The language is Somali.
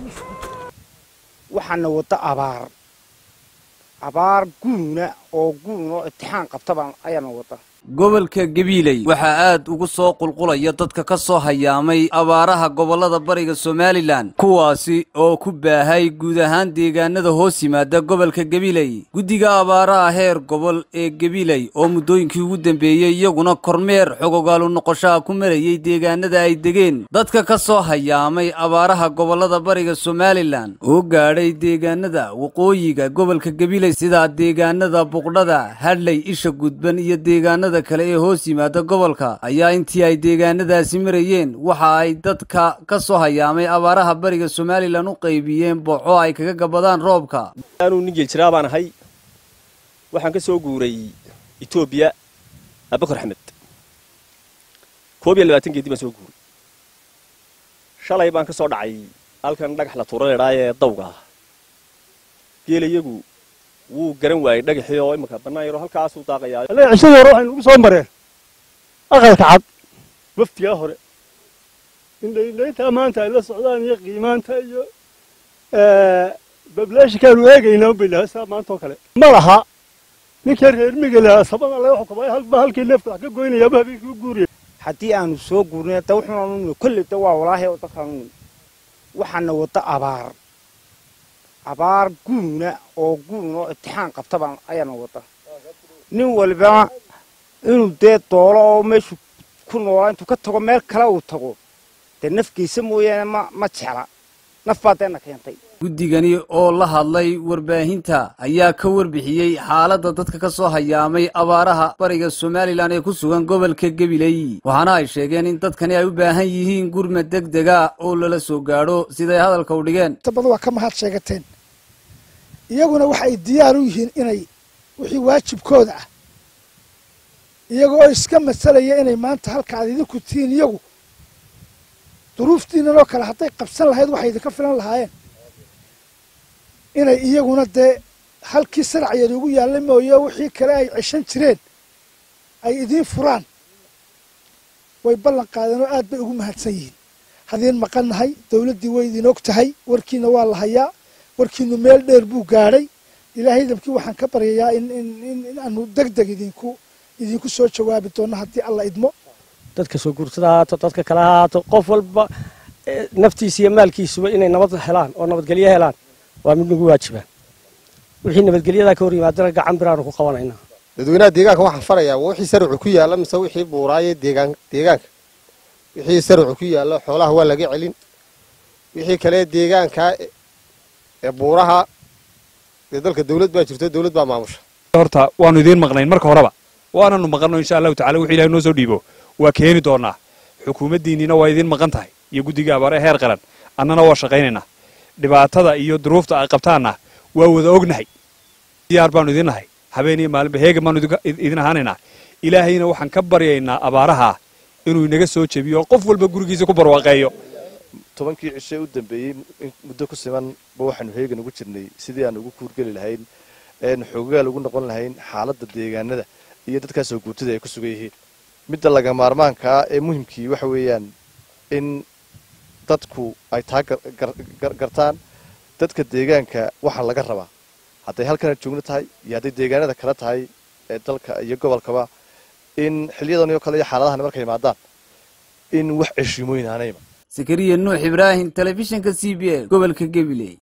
waxaana wadda abaar abaar guuna oo guun oo itixaan qabtaba ayaana wadda gobolka gabiiley waxaa aad ugu soo qulqulaya dadka ka soo hayaamay abaaraha gobollada bariga somalilan kuwaasi oo ku baahay guud ahaan deegaanada hoos yimaada gobolka gabiiley guddiga abaaraha heer gobol ee gabiiley oo muddooyinkii ugu dambeeyey iyaguna kormeer xogogaalu noqoshaha ku marayey deegaanada ay degeen dadka ka soo hayaamay abaaraha gobollada bariga somalilan oo gaadhay deegaanada waqooyiga gobolka gabiiley sida deegaanada buqdhada hadley isha gudban iyo deegaanada kale ee hoos yimaada gobolka ayaa intii ay deegaanadaasi marayeen waxa ay dadka ka soo hayaamay abaaraha bariga somalilan u qaybiyeen booxo ay kaga gabadaan roobka anuu nin geeljiraa baan ahay waxaan ka soo guuray etoobiya abakar axmed koob iyo labaatan geedi baan soo guuray shalay baan ka soo dhacay halkan dhagax la tuura leedhaa ee dawga ah geelayagu wuu garan waayey dhagaxii oo imanka bannaan yaroo halkaasuu daaqayaa cishadii hore waxay nagu soo mareen aqalka cad waftigaa hore indhaindhayntaa maanta ay la socdaan iyo qiimaanta iyo bablaashikaanu eegaynaa bay lahaa sidaa maanta oo kale ma laha ninkii reer miga lahaa sabada laga xukumay halba halkii neefka wax ka goynayaaba habeenkii u guuriyay haddii aanu soo guurnay da wuxuunanu kolley da waa walaahi oo dadkaanu waxaana wadda abaar abaar guuna oo guun oo itixaan qabtaba ayaana wadda nin walibana inuu dee doolo oo meeshu ku noolaa intuu ka tago meel kale uu tago dee nafgiisa mooyaane ma ma jecla naf baa deena keentay guddigani oo la hadlay warbaahinta ayaa ka warbixiyey xaaladda dadka ka soo hayaamay abaaraha bariga somalilan ee ku sugan gobolka gabiley waxaana ay sheegeen in dadkani ay u baahan yihiin gurma deg dega oo lala soo gaadho siday hadalka u dhigeen bada waa ka mahad sheegateen iyaguna waxay diyaar u yihiin inay wixii waajibkooda ah iyaga oo iska masalaya inay maanta halka aad idinku tihiin iyagu duruuftiinan oo kale hadday qabsan lahayd waxay idinka filan lahaayeen inay iyaguna dee halkii saracyeed ugu yaalla mooye wixii kale ay ceshan jireen ay idiin furaan way ballan qaadeen oo aad bay ugu mahadsan yihiin hadiin maqannahay dawladdii way idin og tahay warkiina waa la hayaa warkiinu meel dheer buu gaadhay ilaahay dabkii waxaan ka baryayaa in in aanu deg deg idinku idinku soo jawaabi doonno haddii alla idmo dadka soo guursada haato dadka kale ha haato qof walba naftiisa iyo maalkiisuba inay nabad helaan oo nabadgelyo helaan waa mid nagu waajibaan wixii nabadgelyadaa ka hor yimaadana gacan biraanu ku qabanaynaa dadweynaha deegaanka waxaan farayaa wixii sarucu ku yaalla mise wixii buuraaye deegaan deegaanka wixii sarucu ku yaalla xoolaha waa laga celin wixii kale deegaanka ee buuraha dee dalka dawlad baa jirto dawlad baa maamusha horta waanu idiin maqnayn marka horeba waananu maqanno insha allahu tacala wixii ilahay noo soo dhiibo waa keeni doonaa xukuumaddiinniina waa idiin maqan tahay iyo guddiga abaare heer qaran annana waa shaqaynaynaa dhibaatada iyo duruufta ay qabtaanna waa wada ognahay diyaar baanu idin nahay habeen iyo maalinba heegan baanu idin ahaanaynaa ilaahayna waxaan ka baryaynaa abaaraha inuu inaga soo jebiyo oo qof walba gurigiisa ku barwaaqeeyo tobankii cishe u dambeeyey muddo ku siman ba waxaanu heegan ugu jirnay sidii aan ugu kuurgeli lahayn een xoogaal ugu noqon lahayn xaaladda deegaanada iyo dadkaasoo guurtada ay ku sugan yihiin midda laga maarmaankaa ee muhimkii waxa weeyaan in dadku ay taa gartaan dadka deegaanka waxaa laga rabaa hadday halkana joogno tahay iyo hadday deegaanada kale tahay ee dalka iyo gobolkaba in xilyadan oo kale iyo xaaladahan markay imaadaan in wax ceshiimooyin aanayba sakariya nuux ibraahim telefishinka c b a gobolka gabiley